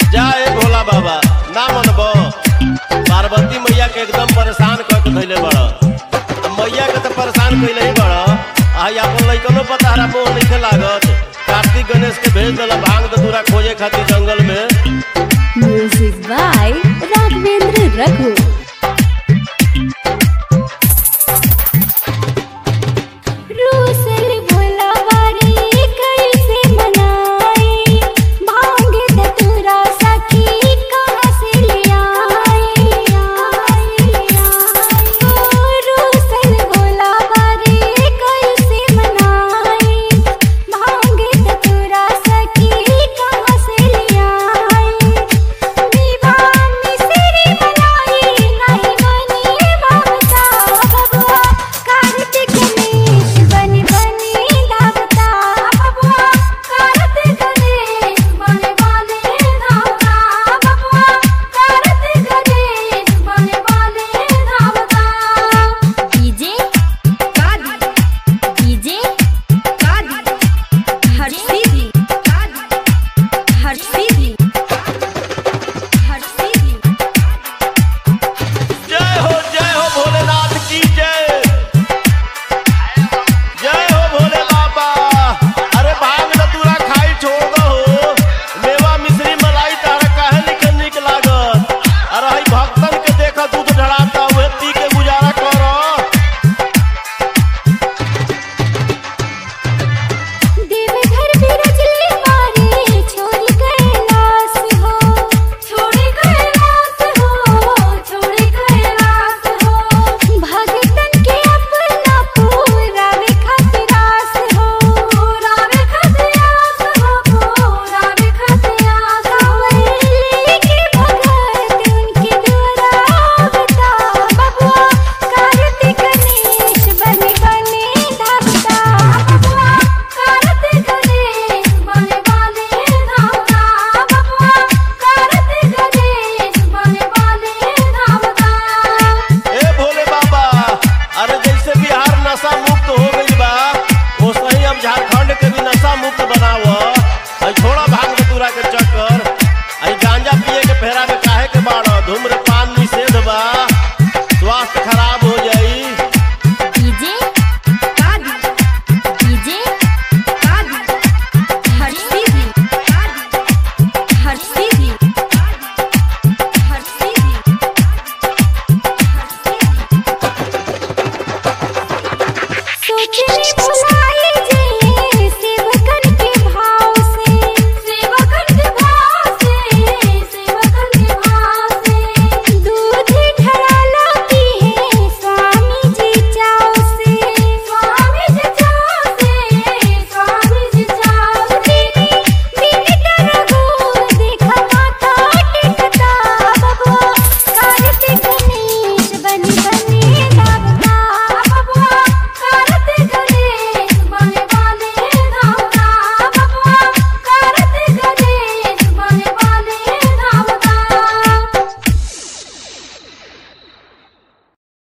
जाए भोला बाबा ना मनब पार्वती मैया के एकदम परेशान कर के धैले बड़ मैया के तो परेशान कैले ही बड़ आई अपन लइकनो पता हरा मोह नहीं लागत कार्तिक गणेश के भेज दिला भांग दूरा खोजे खातिर जंगल में Music by Raghavendra Raghu.